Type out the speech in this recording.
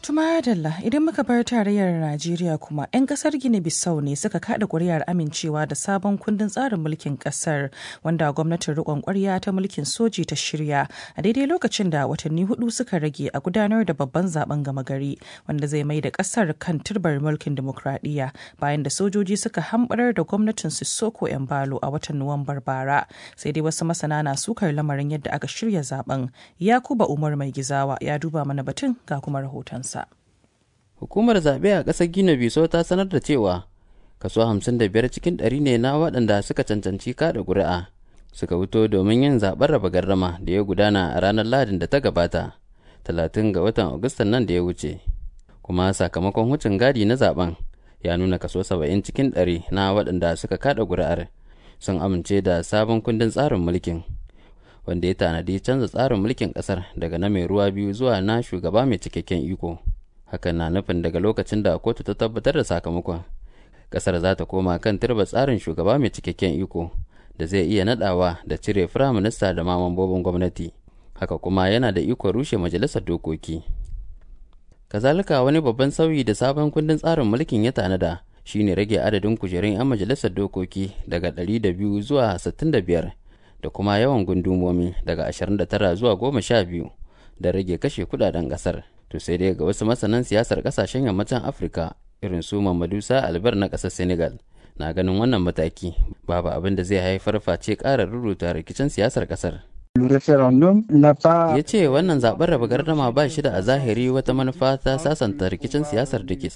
Tuma Dalla idan muka bar tarayyar Najeriya kuma 'yan kasar Gini Bissau ne suka kada kuri'ar amincewa da sabon kundin tsarin mulkin kasar wanda gwamnatin rikon kwarya ta mulkin soji ta shirya a daidai lokacin da watanni hudu suka rage a gudanar da babban zaben gama gari wanda zai mai da kasar kan turbar mulkin demokradiyya bayan da sojoji suka hambarar da gwamnatin Sissoko Embalo a watan Nuwambar bara sai dai wasu masana na sukar lamarin yadda aka shirya zaben Yakuba Umar Mai Gizawa ya duba mana batun ga kuma rahotonsa. Hukumar zaɓe a ƙasar Gina Biso ta sanar da cewa kaso 55 cikin ɗari ne na waɗanda suka cancanci kaɗa ƙuri'a suka fito domin yin zaɓen raba gardama da ya gudana a ranar Lahadin da ta gabata 30 ga watan Agustan nan da ya wuce. Kuma sakamakon wucin gadi na zaɓen ya nuna kaso 70 cikin ɗari na waɗanda suka kaɗa ƙuri'ar sun amince da sabon kundin tsarin mulkin. wanda ya tanadi canza tsarin mulkin ƙasar daga na mai ruwa biyu zuwa na shugaba mai cikakken iko. hakan na nufin daga lokacin da kotu ta tabbatar da sakamakon kasar za ta koma kan turba tsarin shugaba mai cikakken iko da zai iya nadawa da cire firaminista da ma mambobin gwamnati haka kuma yana da ikon rushe majalisar dokoki kazalika wani babban sauyi da sabon kundin tsarin mulkin ya tanada shine rage adadin kujerun 'yan majalisar dokoki daga 200 zuwa 65 da kuma yawan gundumomi daga 29 zuwa 12 da rage kashe kudaden kasar to sai dai ga wasu masanan siyasar kasashen yammacin afirka irin su mamadusa albar na ƙasar senegal na ganin wannan mataki babu abin da zai haifar face ƙara ruruta rikicin siyasar ƙasar ya ce wannan zaɓen raba gardama ba shi da a zahiri wata manufa ta sasanta rikicin siyasar da ke